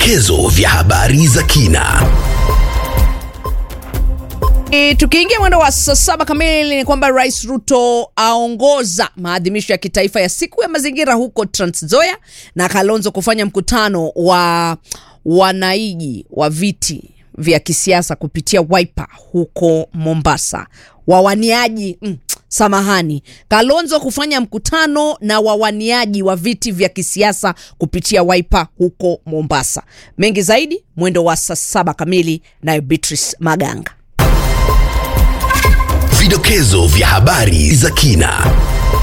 vidokezo vya habari za kina. E, tukiingia mwendo wa saa saba kamili ni kwamba Rais Ruto aongoza maadhimisho ya kitaifa ya siku ya mazingira huko Trans Nzoia na Kalonzo kufanya mkutano wa wanaiji wa viti vya kisiasa kupitia Wiper huko Mombasa. Wawaniaji mm, samahani, Kalonzo kufanya mkutano na wawaniaji wa viti vya kisiasa kupitia Wiper huko Mombasa. Mengi zaidi mwendo wa saa saba kamili, nayo Beatrice Maganga. Vidokezo vya habari za kina.